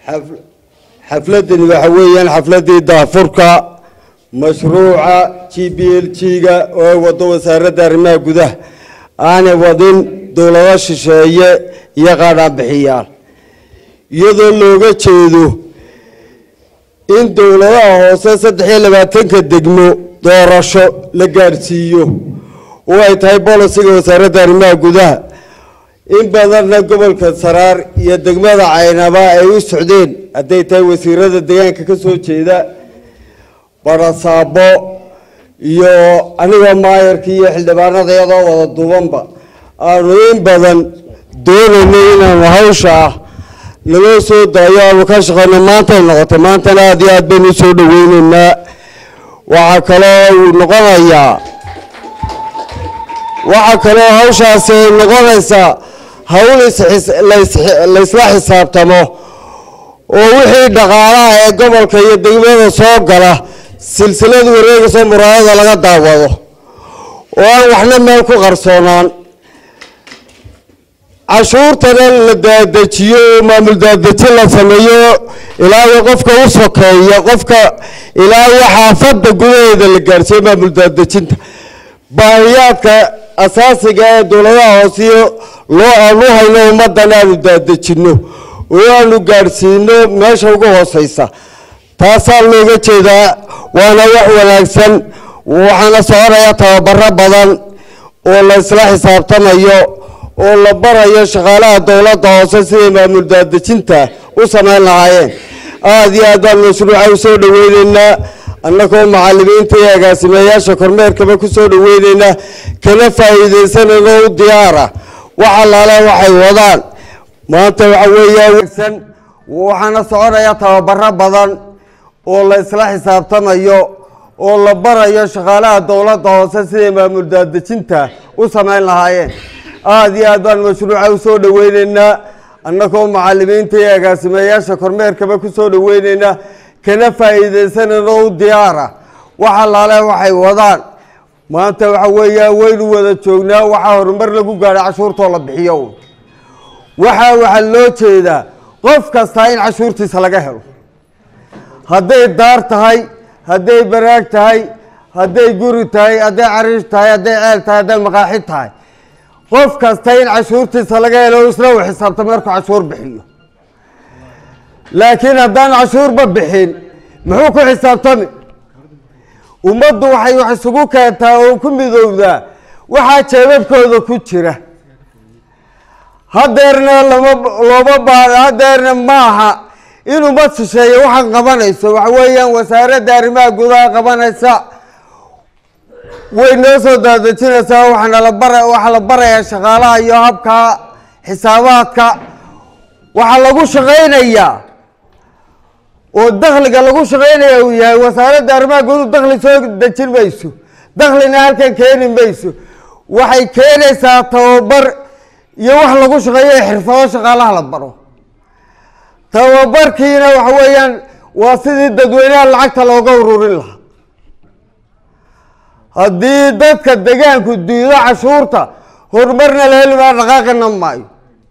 xaf- xafladani waxa weeyaan xafladii daafurka mashruuca g b l g-ga oo ay wado wasaaradda arrimaha gudaha aanay wadin dowlado shisheeye iyo qaadhaanbixiyaal iyadoo looga jeedo in dowladaha hoose saddex iyo labaatanka degmo doorasho la gaadhsiiyo oo ay tahay bolisiga wasaaradda arrimaha gudaha in badanna gobolka saraar iyo degmada caynaba ay u socdeen hadday tahay wasiirada deegaanka ka soo jeeda barasaabo iyo anigoo maayarkii iyo xildhibaanada iyadoo wada duubanba aanu in badan doonaynay inaanu hawsha ah naloo soo daayo aanu ka shaqeyno maantay noqotay maantana aada iyo aad baynu usoo dhaweyneynaa waxaa kaloo uu noqonayaa waxaa kaloo hawshaasi ay noqonaysaa hawl is- lays- laysla xisaabtamo oo wixii dhaqaalaha ee gobolka iyo degmada soo gala silsilada wareegayso muraayada laga daawado oo aan waxna meel ku qarsoonaan cashuurtana la daadajiyo oo maamul daadajin la sameeyo ilaa iyo qofka u sokeeya qofka ilaa iyo xaafadda gudaheeda la gaarsiiyo maamul daadajinta baahiyaadka asaasiga ee dowladaha hoosiyo loo aanu hayno ummaddan aanu daadejinno oo aanu gaadhsiino meesha ugu hooseysa taasaa looga jeedaa waana wax wanaagsan waxaana soconaya tababaro badan oo la isla xisaabtamayo oo la barayo shaqaalaha dowladda hoose siday maamul daadejinta u samayn lahaayeen aada iyo aad baan mashruuca usoo dhaweyneynaa annagoo macalimiinta iyo agaasimeyaasha kormeerkaba kusoo dhaweyneynaa kana faa'iidaysanayno u diyaara wax allaale waxay wadaan maanta waxa weeyaa wegsan waxaana soconaya tababaro badan oo la isla xisaabtamayo oo la barayo shaqaalaha dowladda hoose siday maamul daadejinta u samayn lahaayeen aada iyo aad baan mashruuca usoo dhaweyneynaa annagoo macalimiinta iyo agaasimeyaasha kormeerkaba kusoo dhaweyneynaa kana faa'iidaysanayno u diyaara wax allaale waxay wadaan maanta waxa weeyaa waynu wada joognaa waxaa horumar lagu gaadhay cashuurtoo la bixiyo waxaa waxaa loo jeedaa qof kastaa in cashuurtiisa laga helo hadday daar tahay hadday baraag tahay hadday guri tahay hadday cariish tahay hadday ceel tahay hadday maqaaxi tahay qof kasta in cashuurtiisa laga helo isna uu xisaabta markuu cashuur bixiyo laakiin haddaan cashuurba bixin muxuu ku xisaabtami ummaddu waxay wax isugu keentaa oo ku midowdaa waxaa jeebabkooda ku jira hadeerna lama looma baahno hadeerna maaha in ummad shisheeye waxaan qabanayso waxa weeyaan wasaaradda arrimaha gudaha qabanaysa way noo soo daadejinaysaa waxaana la bara waxaa la barayaa shaqaalaha iyo habka xisaabaadka waxaa lagu shaqaynayaa oo dakhliga lagu shaqaynaya uu yahay wasaaradda arrimaha guduhu dakhli soo dejin mayso dakhlina halkan keeni mayso waxay keenaysaa tababar iyo wax lagu shaqeeyo xirfado shaqaalaha la baro tababarkiina waxa weeyaan waa sidii dadweynaha lacagta looga ururin lahaa haddii dadka degaanku diido cashuurta horumarna la heli maa dhaqaaqina maayo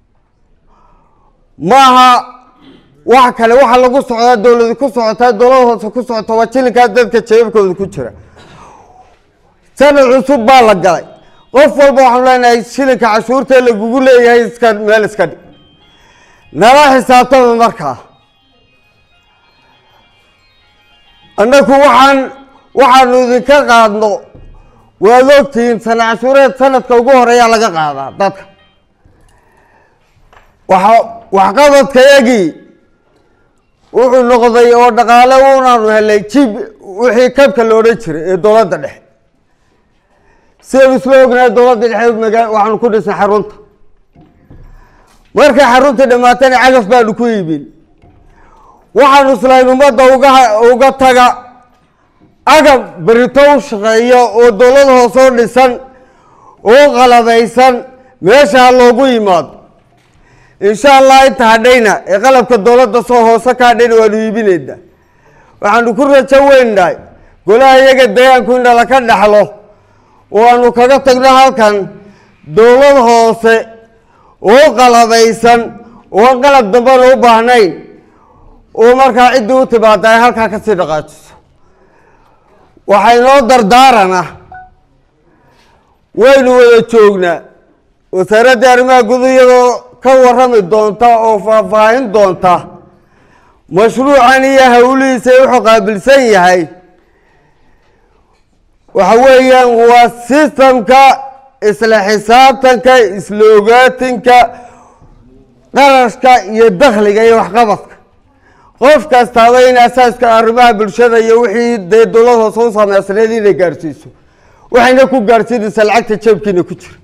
maaha wax kale waxa lagu socdaa dowladi ku socotaa dowlada hoose ku socota waa jilinkaa dadka jeebabkooda ku jira sanad cusub baa la galay qof walba waxaanu leenahay shilinka cashuurta lagugu leeyahay iska meel iska dhig nala xisaabtama markaa annaku waxaan waxaanu idinka qaadno waad ogtihiin sana cashuureed sanadka ugu horeeyaa laga qaadaa dadka waxa waxqabadkayagii wuxuu noqday oo dhaqaale unaanu helay jib wixii kabka la odhan jiray ee dowladda dhexe sidaynu isla ognahay dowladda dhexe maga waxaanu ku dhisnay xarunta markay xaruntii dhammaatana cagaf baanu ku iibin waxaanu islahayn ummadda uga uga taga agab berito u shaqeeya oo dowlad hoosoo dhisan oo qalabaysan meesha ha loogu yimaado insha allah inta hadhayna ee qalabka dowladda soo hoose ka hadhayna waanu iibinayna waxaanu ku rajo weynahay golaha iyaga deegaanku in laka dhaxlo oo aanu kaga tagno halkan dowlad hoose oo qalabaysan oo qalab dambana u baahnayn oo markaa ciddii u timaada ay halkaa kasii dhaqaajiso waxay noo dardaarana waynu wada joognaa wasaaradda arrimaha gudu iyadoo ka warrami doonta oo faahfaahin doonta mashruucan iyo hawlihiisa wuxuu qaabilsan yahay waxa weeyaan waa sistamka isla xisaabtanka isla ogaatinka qarashka iyo dakhliga iyo waxqabadka qof kastaaba in asaaska arrimaha bulshada iyo wixii dee dowlad hoose u sameysneed inay gaarsiiso waxayna ku gaarsiinaysaa lacagta jeebkiina ku jira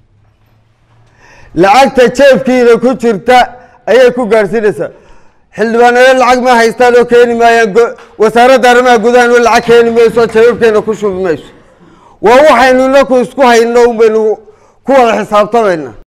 lacagta jeebkiina ku jirta ayay ku gaarsiinaysaa xildhibaanado lacag ma haystaan oo keeni maayaan wasaaradda arrimaha gudahan oo lacag keeni mayso jawaabkeena ku shubi mayso waa waxaynu inaku isku hayno un baynu ku wada xisaabtamayna